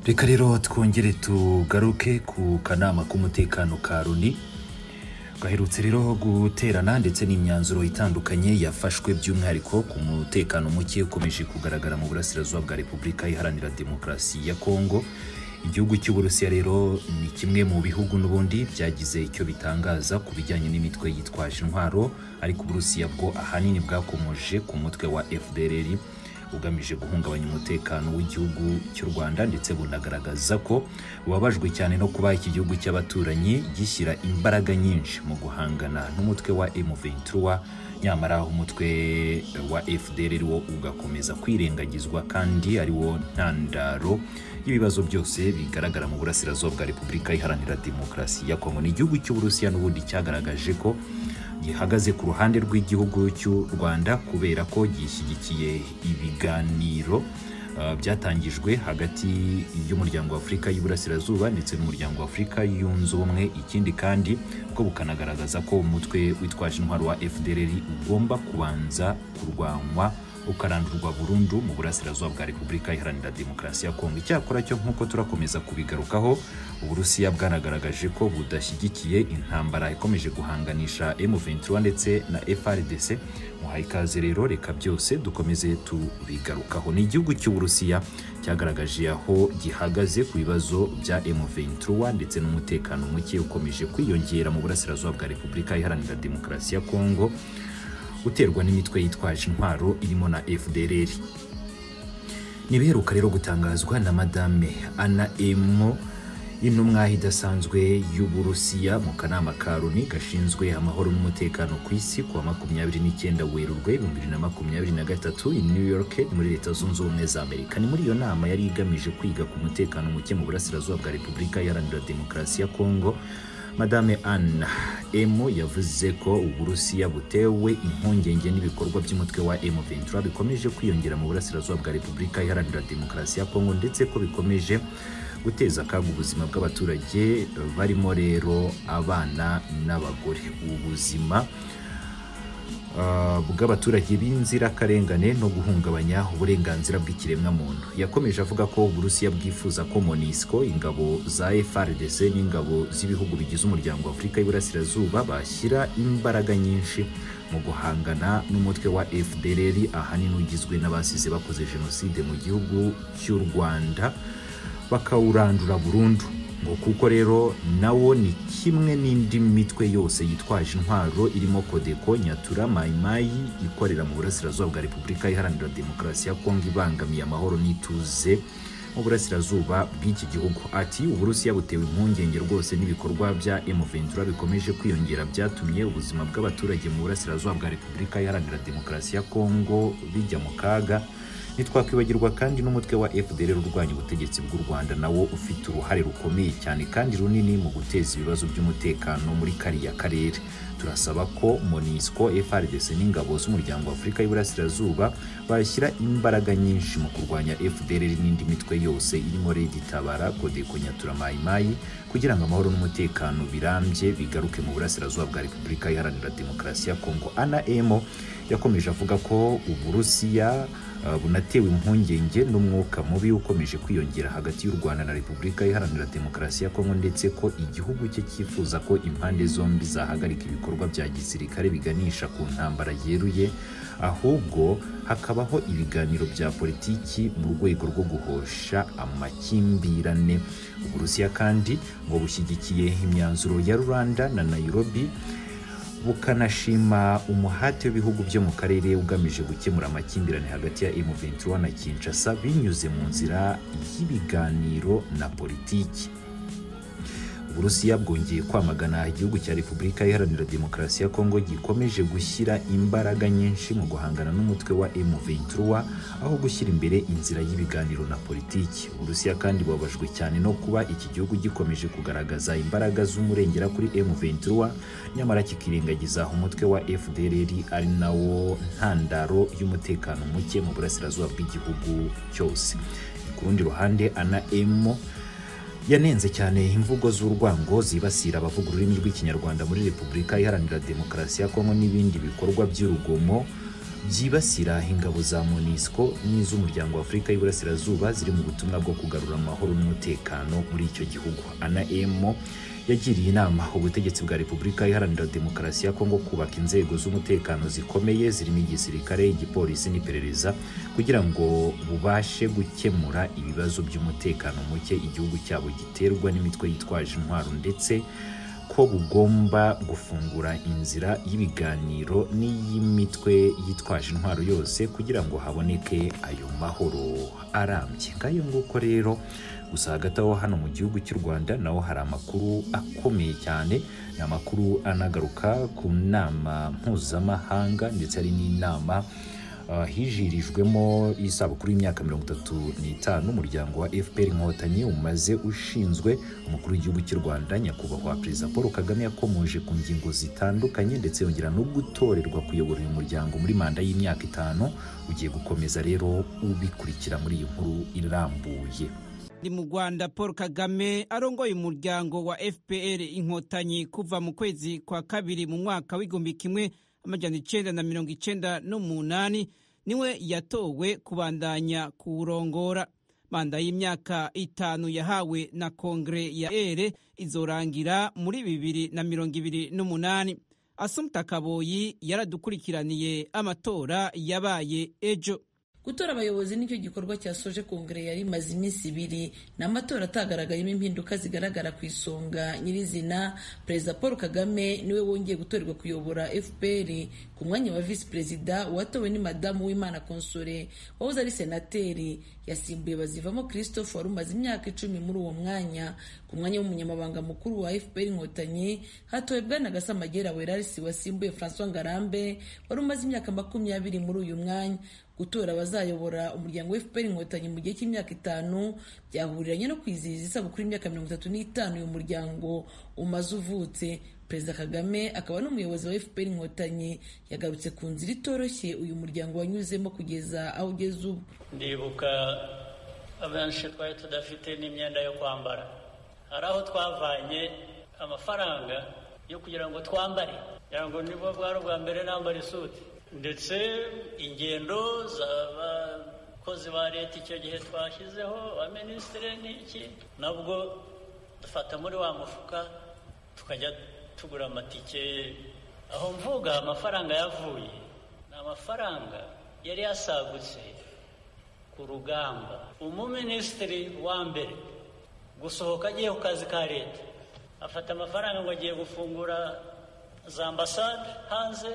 reka rero twongere tugaruke ku kanama k'umutekano ka loni gaherutse rero guterana ndetse n'imyanzuro itandukanye yafashwe by'umwihariko ku mutekano muke ukomeje kugaragara mu burasirazuba bwa repubulika iharanira demokarasi ya kongo igihugu cy'uburusiya rero ni kimwe mu bihugu n'ubundi byagize icyo bitangaza ku bijyanye n'imitwe yitwaje intwaro ariko uburusiya bwo ahanini bwakomoje ku mutwe wa fdrr ugamije guhungabanya umutekano w'igihugu cy'u rwanda ndetse bunagaragaza ko bubabajwe cyane no kuba iki gihugu cy'abaturanyi gishyira imbaraga nyinshi mu guhangana n'umutwe wa m23 nyamara umutwe wa fdr wo ugakomeza kwirengagizwa kandi ari wo ntandaro y'ibibazo byose bigaragara mu burasirazuba bwa repubulika iharanira demokarasi ya kongo ni igihugu cy'uburusiya n'ubundi cyagaragaje ko gihagaze ku ruhande rw'igihugu cy'u rwanda kubera ko gishyigikiye ibiganiro uh, byatangijwe hagati y'umuryango w'afurika y'iburasirazuba ndetse n'umuryango w'afurika yunze ubumwe ikindi kandi bwo bukanagaragaza ko umutwe witwaje intwaro wa fdr ugomba kubanza kurwanywa ukarandurwa burundu mu burasirazuba bwa repubulika iharanira demokarasi ya kongo icyakora cyo nk'uko turakomeza kubigarukaho uburusiya bwanagaragaje ko budashyigikiye intambara ikomeje guhanganisha m23 ndetse na frdc muhaye ikaze rero reka byose dukomeze tubigarukaho ni igihugu cy'uburusiya cyagaragaje aho gihagaze ku bibazo bya m23 ndetse n'umutekano muke ukomeje kwiyongera mu burasirazuba bwa repubulika iharanira demokarasi ya kongo uterwa n'imitwe yitwaje intwaro irimo na fdrr ntibiheruka rero gutangazwa na madame ana emo intumwa idasanzwe y'uburusiya mu kanama ka loni gashinzwe amahoro n'umutekano ku isi kuwa makumyabiri n'icyenda werurwe ibihumbi bibiri na makumyabiri na gatatu i new york muri leta zunze ubumwe za amerika ni muri iyo nama yari igamije kwiga ku mutekano muke mu burasirazuba bwa repubulika iharanira demokarasi ya kongo madame anna emo yavuze ko uburusiya butewe impungenge n'ibikorwa by'umutwe wa m23 bikomeje kwiyongera mu burasirazuba bwa repubulika iharanira demokarasi ya kongo ndetse ko bikomeje guteza akaga ubuzima bw'abaturage barimo rero abana n'abagore ubuzima bw'abaturage b'inzirakarengane no guhungabanya uburenganzira bw'ikiremwa muntu yakomeje avuga ko uburusiya bwifuza ko monisco ingabo za frdc n'ingabo z'ibihugu bigize umuryango wa afurika y'iburasirazuba bashyira imbaraga nyinshi mu guhangana n'umutwe wa fdrr ahanini ugizwe n'abasize bakoze jenoside mu gihugu cy'u rwanda bakawurandura burundu ngo kuko rero nawo ni kimwe n'indi mitwe yose yitwaje intwaro irimo kodeko nyatura mayimayi ikorera mu burasirazuba bwa repubulika iharanira demokarasi ya kongo ibangamiye amahoro n'ituze mu burasirazuba bw'iki gihugu ati uburusiya butewe impungenge rwose n'ibikorwa bya m23 bikomeje kwiyongera byatumye ubuzima bw'abaturage mu burasirazuba bwa repubulika iharanira demokarasi ya kongo bijya mu kaga ntitwakwibagirwa kandi n'umutwe wa fdr urwanya ubutegetsi bw'u rwanda nawo ufite uruhare rukomeye cyane kandi runini mu guteza ibibazo by'umutekano muri kariya karere turasaba ko monisco frdc n'ingabo z'umuryango wa afurika y'iburasirazuba bashyira imbaraga nyinshi mu kurwanya fdr n'indi mitwe yose irimo red tabara kodeko nyaturamayimayi kugira ngo amahoro n'umutekano birambye bigaruke mu burasirazuba bwa repubulika iharanira demokarasi ya kongo ana emo yakomeje avuga ko uburusiya bunatewe impungenge n'umwuka mubi ukomeje kwiyongera hagati y'u rwanda na repubulika iharanira demokarasi ya kongo ndetse ko igihugu cye cyifuza ko impande zombi zahagarika ibikorwa bya gisirikare biganisha ku ntambara yeruye ahubwo hakabaho ibiganiro bya politiki mu rwego rwo guhosha amakimbirane uburusiya kandi ngo bushyigikiye imyanzuro ya rwanda na nairobi bukanashima umuhate w'ibihugu byo mu karere ugamije gukemura amakimbirane hagati ya M23 na Kinshasa binyuze mu nzira y'ibiganiro na politiki uburusiya bwongeye kwamagana igihugu cya repubulika iharanira demokarasi ya kongo gikomeje gushyira imbaraga nyinshi mu guhangana n'umutwe wa m23 aho gushyira imbere inzira y'ibiganiro na politiki uburusiya kandi bubabajwe cyane no kuba iki gihugu gikomeje kugaragaza imbaraga z'umurengera kuri m23 nyamara kikirengagiza umutwe wa fdrr ari nawo ntandaro y'umutekano muke mu burasirazuba bw'igihugu cyose ku rundi ruhande ana emo yanenze cyane imvugo z'urwango zibasira abavuga ururimi rw'ikinyarwanda muri repubulika iharanira demokarasi ya kongo n'ibindi bikorwa by'urugomo byibasira ingabo za monisco n'iz'umuryango wa afurika y'uburasirazuba ziri mu butumwa bwo kugarura amahoro n'umutekano muri icyo gihugu anamo yagiriye inama ubutegetsi bwa repubulika iharanira demokarasi ya kongo kubaka inzego z'umutekano zikomeye zirimo igisirikare igipolisi n'iperereza kugira ngo bubashe gukemura ibibazo by'umutekano muke igihugu cyabo giterwa n'imitwe yitwaje intwaro ndetse ko bugomba gufungura inzira y'ibiganiro n'iy'imitwe yitwaje intwaro yose kugira ngo haboneke ayo mahoro arambye nk'ayo nguko rero gusa hagati aho hano mu gihugu cy'u rwanda naho hari amakuru akomeye cyane ni amakuru anagaruka ku nama mpuzamahanga ndetse hari n'inama hijirijwemo isabukuru y'imyaka mirongo itatu n'itanu umuryango wa fpr inkotanyi umaze ushinzwe umukuru w'igihugu cy'u rwanda nyakubahwa perezida paul kagame yakomoje ku ngingo zitandukanye ndetse yongera no gutorerwa kuyobora uyu muryango muri manda y'imyaka itanu ugiye gukomeza rero ubikurikira muri iyi nkuru irambuye ni mu rwanda paul kagame arongoye umuryango wa fpr inkotanyi kuva mu kwezi kwa kabiri mu mwaka w'igihumbi kimwe amajyana icyenda na mirongo icyenda n'umunani niwe yatowe kubandanya kuwurongora manda y'imyaka itanu yahawe na kongere ya ere izorangira muri bibiri na mirongo ibiri n'umunani asumta kaboyi yaradukurikiraniye amatora yabaye ejo gutora abayobozi nicyo gikorwa cyasoje kongere yari imaze iminsi ibiri ni amatora atagaragayemo impinduka zigaragara ku isonga nyirizina perezida paul kagame niwe wongeye gutorerwa kuyobora fpr ku mwanya wa visi perezida uwatowe ni madamu w'imana konsore wahoze ari senateri yasimbuye bazivamo christophe wari umaze imyaka icumi muri uwo mwanya ku mwanya w'umunyamabanga mukuru wa fpr inkotanyi hatowe bwana gasamagera werarisi wasimbuye francois ngarambe wari umaze imyaka makumyabiri muri uyu mwanya gutora abazayobora umuryango wa fpr inkotanyi mu gihe cy'imyaka itanu byahuriranye no kwizihiza isabukuru y'imyaka mirongo itatu n'itanu uyu muryango umaze uvutse perezida kagame akaba n'umuyobozi wa fpr inkotanyi yagarutse ku nzira itoroshye uyu muryango wanyuzemo kugeza aho ugeze ubu ndibuka abenshi twari tudafite n'imyenda yo kwambara hari aho twavanye amafaranga yo kugira ngo twambare kugira ngo nibwo bwari ubwa mbere nambara isuti ndetse ingendo z'abakozi ba leta icyo gihe twashyizeho abaminisitiri n'iki nabwo dufata muri wa mufuka tukajya tugura amatike aho mvuga amafaranga yavuye ni amafaranga yari yasagutse ku rugamba umuminisitiri wa mbere gusohoka agiye ku kazi ka leta afata amafaranga ngo agiye gufungura za ambasade hanze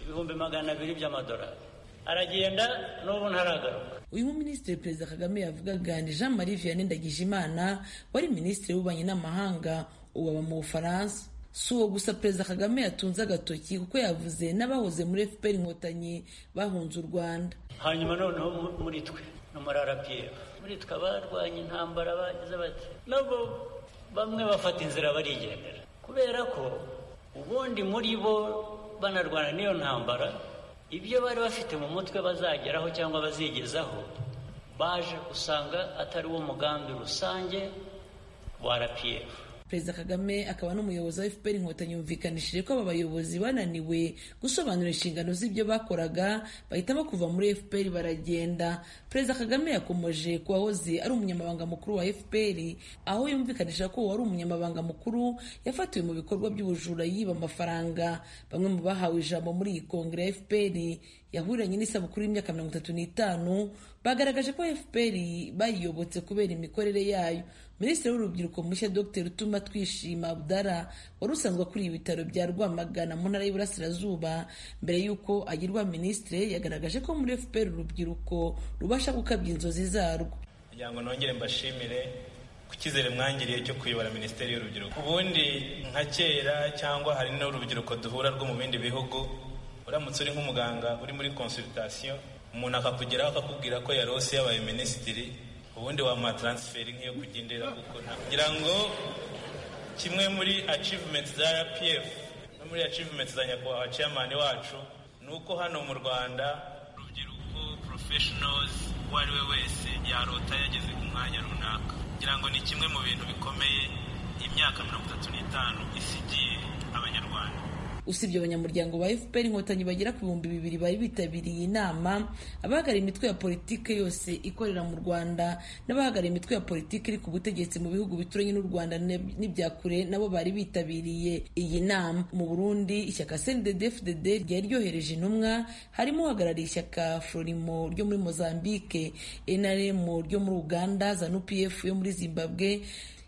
ibihumbi magana abiri by'amadolari aragenda n'ubu ntaragaruka uyu muminisitiri perezida kagame yavugaga ni jean marie vianney ndagijimana wari minisitiri w'ububanyi n'amahanga ubu aba mu bufaransa si uwo gusa perezida kagame yatunze agatoki kuko yavuze n'abahoze muri fpr inkotanyi bahunze u rwanda hanyuma noneho muri twe ni umurarapiyero muri twe abarwanya intambara bagize bati nabo bamwe bafata inzira barigendera kubera ko ubundi muri bo banarwana n'iyo ntambara ibyo bari bafite mu mutwe bazageraho cyangwa bazigezaho baje usanga atari wo mugambi rusange wa rpf perezida kagame akaba n'umuyobozi wa fpr inkotanyi yumvikanishije ko aba bayobozi bananiwe gusobanura inshingano z'ibyo bakoraga bahitamo kuva muri fpr baragenda perezida kagame yakomeje ku wahoze ari umunyamabanga mukuru wa fpr aho yumvikanisha ko uwari umunyamabanga mukuru yafatiwe mu bikorwa by'ubujura yiba amafaranga bamwe mu bahawe ijambo muri iyi kongere ya fpr yahuriranye n'isabukuru y'imyaka mirongo itatu n'itanu bagaragaje ko fpr bayiyobotse kubera imikorere yayo minisitiri w'urubyiruko mushya dr utuma twishima abdara wari usanzwe akuriye ibitaro bya rwamagana mu ntara y'iburasirazuba mbere y'uko agirwa minisitiri yagaragaje ko muri fpr urubyiruko rubasha gukabya inzozi zarwo kugira ngo nongere mbashimire ku cyizere mwangiriye cyo kuyobora minisiteri y'urubyiruko ubundi nka kera cyangwa hari n'urubyiruko duhura rwo mu bindi bihugu uramutse uri nk'umuganga uri muri konsulitasiyo umuntu akakugeraho akakubwira ko yarose yabaye minisitiri ubundi wamuha taransiferi nk'iyo kugendera gukora kugira ngo kimwe muri acivumenti za rpf no muri acivumenti za nyakubahwa ciyamani wacu ni uko hano mu rwanda urubyiruko porofeshonozi uwo ari we wese yarota yageze ku mwanya runaka kugira ngo ni kimwe mu bintu bikomeye imyaka mirongo itatu n'itanu isigiye abanyarwanda usibye abanyamuryango ba fpr inkotanyi bagera ku bihumbi bibiri bari bitabiriye inama abahagarariye imitwe ya politiki yose ikorera mu rwanda n'abahagarariye imitwe ya politiki iri ku butegetsi mu bihugu bituranye n'u rwanda n'ibya kure nabo bari bitabiriye iyi nama mu burundi ishyaka cnddfdd ryari ryohereje intumwa harimo uhagarariye ishyaka florimo ryo muri mozambique nrm ryo muri uganda zanupf yo muri zimbabwe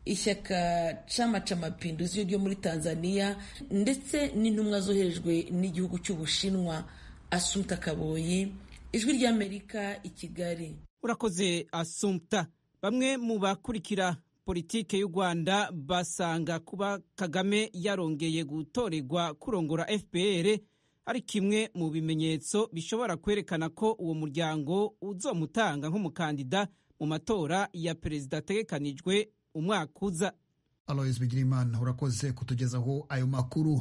ishyaka chama cha mapinduzi ryo muri tanzania ndetse n'intumwa zoherejwe n'igihugu cy'ubushinwa asumta kaboyi ijwi ry'amerika i kigali urakoze asumta bamwe mu bakurikira politike y'u rwanda basanga kuba kagame yarongeye gutorerwa kurongora fpr ari kimwe mu bimenyetso bishobora kwerekana ko uwo muryango uzomutanga nk'umukandida mu matora ya perezida ategekanijwe umwaka uza aloyizi bigira urakoze kutugezaho ayo makuru